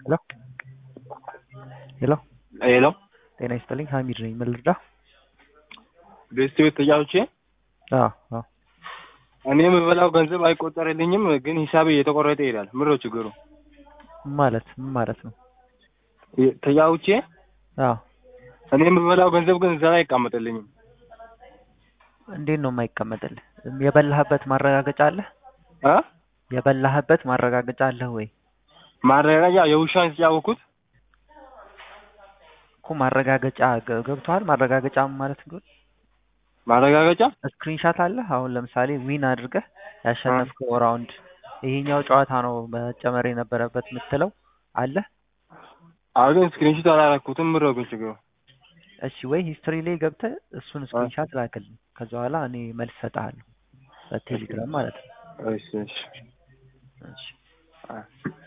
ሄሎ ሄሎ ሄሎ ጤና ይስጥልኝ ሀሚድ ነኝ ምን ልርዳ ቤስት ቤት ተጫውቼ አዎ አዎ እኔ የምበላው ገንዘብ አይቆጠርልኝም፣ ግን ሂሳቤ እየተቆረጠ ይሄዳል። ምሮ ችግሩ ምን ማለት ምን ማለት ነው ተጫውቼ አዎ እኔ የምበላው ገንዘብ ግን እዛ ላይ አይቀመጥልኝም። እንዴት ነው የማይቀመጥልህ የበላህበት ማረጋገጫ አለህ አ የበላህበት ማረጋገጫ አለህ ወይ ማረጋገጫ የውሻን የተጫወኩት እኮ ማረጋገጫ ገ- ገብቶሃል ማረጋገጫ ማለት ግን ማረጋገጫ ስክሪንሻት አለ አሁን ለምሳሌ ዊን አድርገህ ያሸነፍከው ራውንድ ይሄኛው ጨዋታ ነው መጨመር የነበረበት የምትለው አለ አሁን ግን ስክሪንሾት አላረኩትም። ምሮ ግን ችግሩ እሺ ወይ ሂስትሪ ላይ ገብተህ እሱን ስክሪንሻት ላክልኝ ከዛ በኋላ እኔ መልስ እሰጥሃለሁ በቴሌግራም ማለት ነው እሺ እሺ እሺ አ